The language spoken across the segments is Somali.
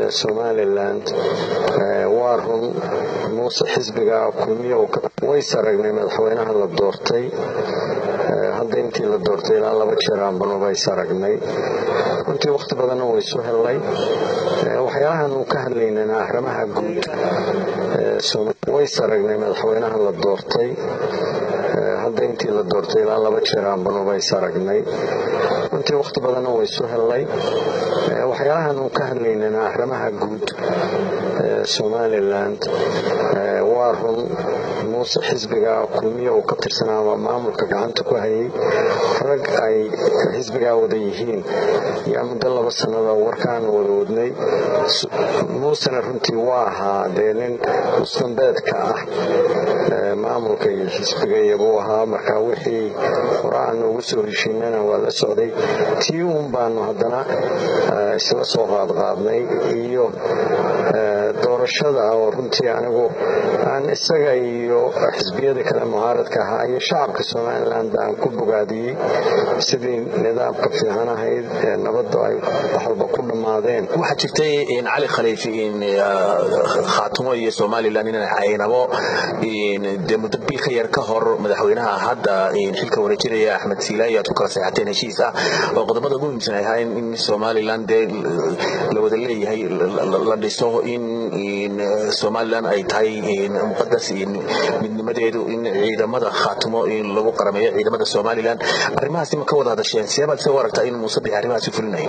somalilan waa run muuse xisbiga kulmiya ways aragnay madaxweynaha la doortay hadda intii la doortay ilaa laba jeer aanbanu ways aragnay runtii wakhti badanna waysu hellay waxyaalahan uu ka hadlaynana arrimaha guud ways aragnay madaxweynaha la doortay hadda intii la doortay ilaa laba jeer aanbanu ways aragnay runtii wakhti badanna waysu hellay waxyaalahan uu ka hadlaynana arrimaha guud somalilan waa run muuse xisbiga kulmiya uu ka tirsanaa ama maamulka gacanta ku hayay rag ay xisbigaa wada yihiin yaa muddo laba sannada warkaanu wada wadnay muusena runtii waa ahaa dee nin mustambeedka ah maamulka iyo xisbiga iyobuu ahaa markaa wixii hore aanu ugu soo heshiinana waa la socday tii uun baanu haddana isla soo qaadqaadnay iyo doorashada oo runtii anigu aan isaga iyo xisbiyada kale mucaaradka ahaa iyo shacabka somalilan aan ku bogaadiyey sidii nidaamka fiican ahayd ee nabadda ay wax walba ku dhammaadeen waxaa jirtay cali khaliifi khaatumo iyo somalilan inay caynabo dee muddo bil ka yar ka hor madaxweynaha hadda xilka wareejinaya axmed siilaayo aad ku kala seexateen heshiis ah oo qodobada ugu muhiimsan ay ahayn in somalilan dee la wada leeyahay la dhiso in somalilan ay tahay muqadas midnimadeedu in ciidamada khaatumo in lagu qarameeyo ciidamada somalilan arrimahaasi ma ka wada hadasheen seebaad se u aragtaa in muuse bixi arrimahaasi fulinayo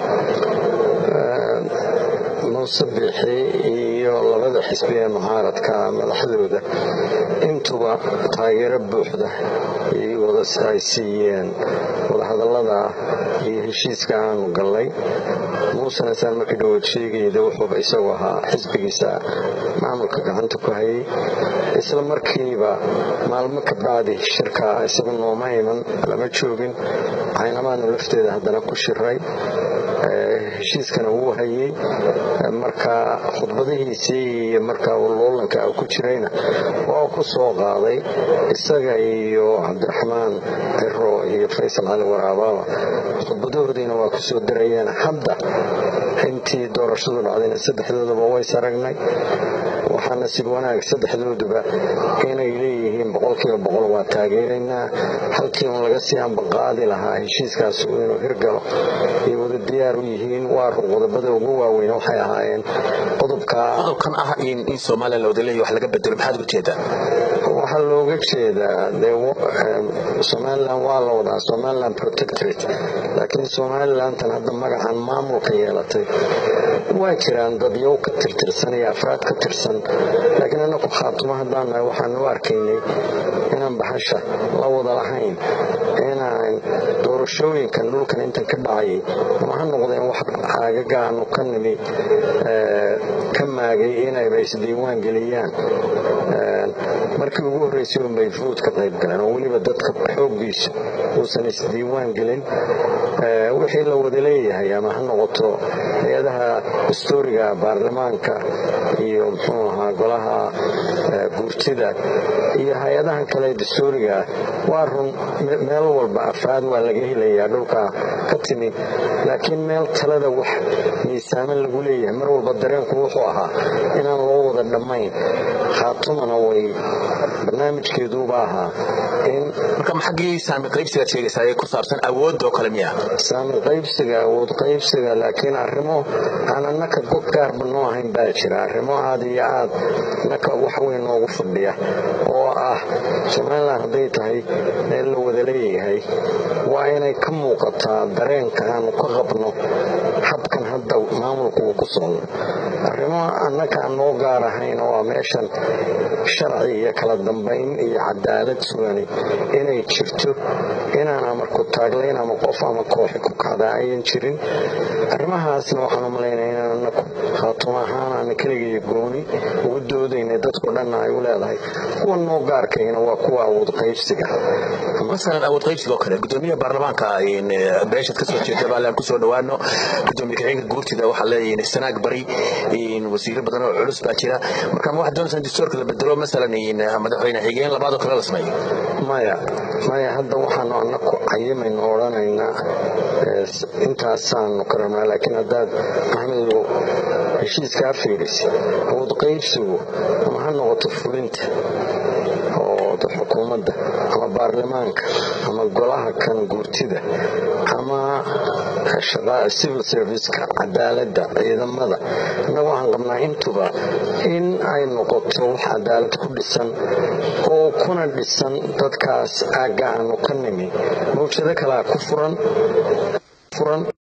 muuse bixi iyo labada xisbi ee mucaaradka madaxdooda intuba taageero buuxda ay siiyeen wadahadallada iyo heshiiska aanu gallay muusena saan markii dhawood sheegayda wuxuuba isagu ahaa xisbigiisa maamulka gacanta ku hayay isla markiiba maalmo ka bacdi shirka isagu nooma iman lama joogin caynamaanu lafteeda haddana ku shiray heshiiskana wuu hayey marka khudbadihiisii iyo markaa loolanka ku jirayna waa ku soo qaaday isaga iyo cabdiraxmaan ciro iyo faysal cali waraabaaba khudbadahoodiina waa ku soo darayeen hadda intii doorashadu dhacdayna saddexdoodaba ways aragnay waxaa nasiib wanaag saddexdooduba inay leeyihiin boqolkiiba boqol waa taageeraynaa halkii un laga sii ambaqaadi lahaa heshiiskaas inuu hirgalo ay wada diyaar u yihiin waa run qodobada ugu waaweyn waxay ahaayeen qodobkan ah in somalilan la wada leeyahy wax laga bedelo maxaad uga jeedaa waxaa looga jeedaa somalilan waa la wadaa somalilan protectorate laakiin somalilantan hadda magacan maamulka yeelatay waa jiraan dadyow ka tirtirsan iyo afraad ka tirsan laakiin anaku khaatumo haddaan nahay waxaan u arkaynay inaan baxasha la wada lahayn inaan doorashooyinkan dhulkan intan ka dhacayay ama ha noqdeen wax caagaga aanu ka nimi ka maagay inayba isdiiwaan geliyaan markii ugu horreysay unbay fuud ka qayb galeen oo weliba dadka xooggiisu uusan isdiiwaan gelin wixii la wada leeyahay ama ha noqoto hay-adaha dastuuriga baarlamaanka iyo muxuu ahaa golaha guurtida iyo hay-adahan kale dastuuriga waa run meel walba afraad waa laga helayaa dhulka ka timi laakiin meel talada wax miisaaman lagu leeyahay mar walba dareenku wuxuu ahaa inaan loo wada dhammayn khaatumana way barnaamijkeeduuba ahaa in marka maxaggii saami qaybsigaad sheegaysaa ee ku saabsan awoodoo kale miya saami qaybsiga awood qaybsiga laakiin arrimo aan annaka god gaarba noo ahayn baa jira arrimo aad iyo aad naka wax weyn noogu fadhiya oo ah somalilan hadday tahay meel la wada leeyahay waa inay ka muuqataa dareenka aanu ka qabno habkan hadda maamulku uu ku socdo arrimo annaka aan noo gaar ahayn oo meeshan sharci iyo kala dambayn iyo cadaalad sugani inay jirto inaan amarku taaglayn ama qof ama kooxi ku kacdaa ayan jirin arrimahaasna waxaan u malaynaya inaan anaku khaatumo ahaan aan keligaiyo gooni ugu doodayna dadku dhanna ay u leedahay kuwa noo gaarkayna waa kuwa awood qaybsiga masalan awood qaybsiga oo kale gudoomiyaha baarlamaanka beeshaad kasoo jeeda baalaan kusoo dhawaano gudoomiye kaxeenka guurtida waxaa leeyihin sanaag bari wasiiro badan oo culus baa jira marka ma waxaad doonaysaa dastuurka la bedelo masalan madaxweyne xigeen labaadoo kale la sameeyo maya maya hadda waxaanu anaku cayimaynu odhanaynaa intaasaanu ka rabnaa laakiin haddaad axmedow heshiiskaa fiirisa awood qaybsigu ama ha noqoto fulinta oo xukuumadda ama baarlamaanka ama golaha kan guurtida ama civil serviceka cadaaladda ciidamada innagu waxaan qabnaa intuba in ay noqoto wax cadaalad ku dhisan oo kuna dhisan dadkaas aagga aanu ka nimi mawjado kalea ku furan